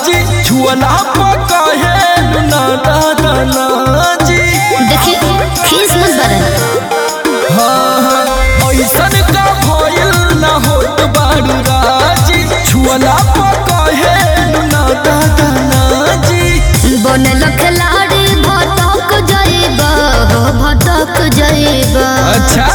जी छुअला पकाहे ना दादा ना जी देखी खीस मत बरन हाँ हाँ ऐसन का भइल ना होत बारू राजी छुअला पकाहे ना दादा ना जी बनल खिलाड़ी भटक जाइबा हो भटक जाइबा अच्छा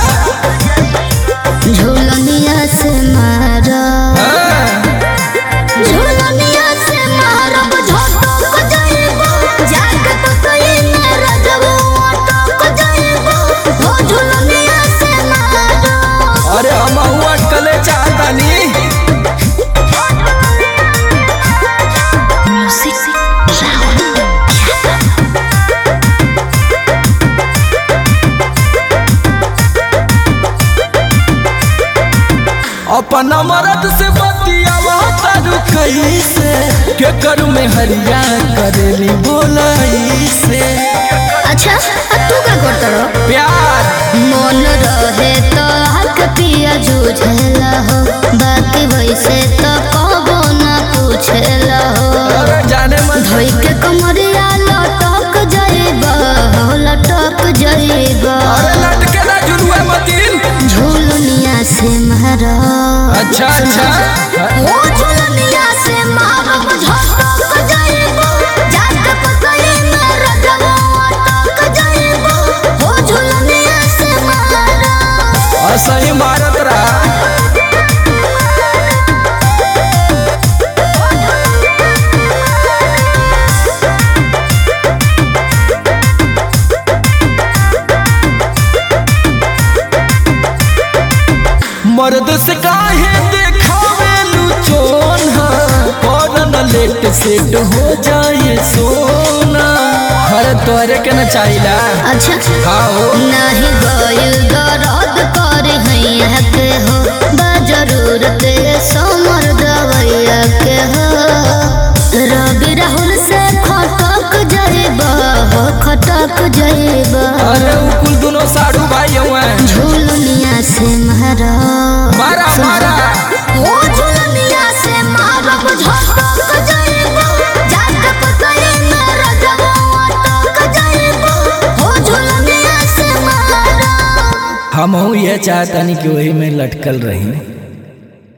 झूलनिया से मारा हाँ झूलनिया से मारब झटक जाइबा जाके पतई में रजबो अटक जाइबा हो झूलनिया से मारा अरे हम हुआ कले चाहतानी अपना मरद से बतियावा तारू कैसे के करू में हरिया करेली बोलाई से अच्छा अब तू का करता रहो प्यार मन रहे तो हक पिया जूझेला हो बाकी वैसे तो कबो ना पूछेला हो अरे जाने मन धोई के कमरिया लटक जाइबा हो लटक जाइबा अरे लटके ना जुलुए मतीन झूलनिया से मारा अच्छा अच्छा ओ झूलनिया से मारब झटक जाइबा जाके पतई में रजबो अटक जाइबा हो झूलनिया से मारा और सही मारत रहा मर्द से काहे देखावे लुचोन करन लेट सेट हो जाए सोना हर तोरे के न चाहिला अच्छा आओ नहीं गइल दर्द कर हैया के हो बा जरूरत समर दवैया के हो रवि राहुल से खटक जाइबा हो खटक जाइबा अरे उ कुल दोनों साड़ू भाई हुए झूलनिया से मारा मारा मारा ओ झूलनिया से मारब झटक जाइबा जाके पतई में रजबो अटक जाइबा हो झूलनिया से मारा हम ये चाहतानी कि वही में लटकल रही